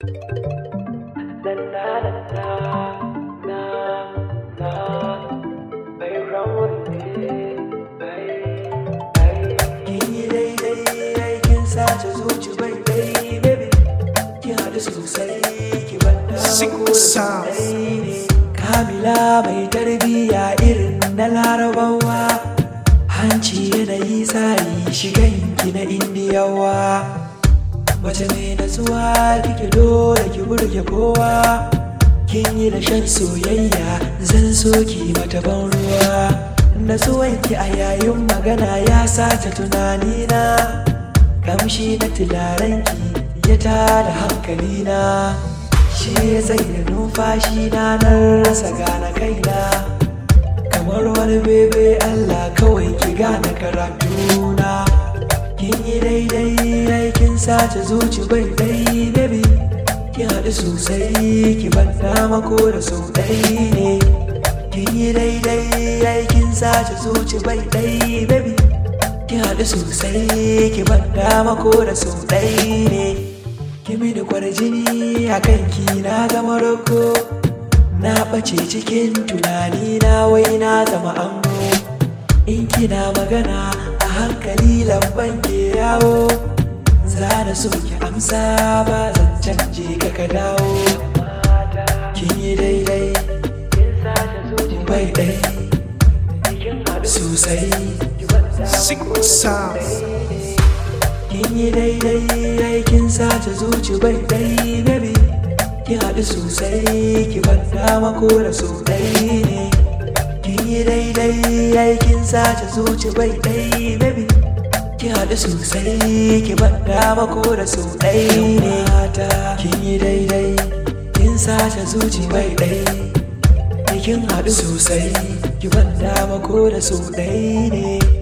Kin yi daidai kin sace zuci bai dai baby Kin haɗu sosai ki banda ko ne Kamila mai tarbiyya irin na larabawa Hanci yanayi tsari shiganki na indiyawa Mace mai natsuwa kike dole ki burge kowa Kin yi da shan soyayya zan so ki mata ban ruwa Natsuwanki a yayin magana ya sace tunanina Kamshi na tularenki ya tada hankalina Shi ya tsaye numfashi na nan rasa gane kaina Kamar wani bebe Allah kawai ki gane karatuna Kin yi daidai aikin sace zuci bai dai baby Kin haɗu sosai ki ban dama ko da sau ɗai ne Kin yi daidai aikin sace zuci bai dai baby Kin haɗu sosai ki ban dama ko da sau ɗai ne Kimi da kwarjini a kanki na zama roko Na ɓace cikin tunani na wai na zama ango In kina magana a hankali lamban ke yawo Za na so ki amsa ba zan canje ka ka dawo Kin yi daidai bai ɗai sosai Kin yi daidai aikin sace zuci bai ɗai baby Kin haɗu sosai ki ban dama ko da so ɗai ne Kin yi daidai aikin sace zuci bai ɗai baby Kin haɗu sosai ki ban dama ko da so ɗai ne mata Kin yi daidai kin sace zuci bai ɗai Kin haɗu sosai ki ban dama ko da so ɗai ne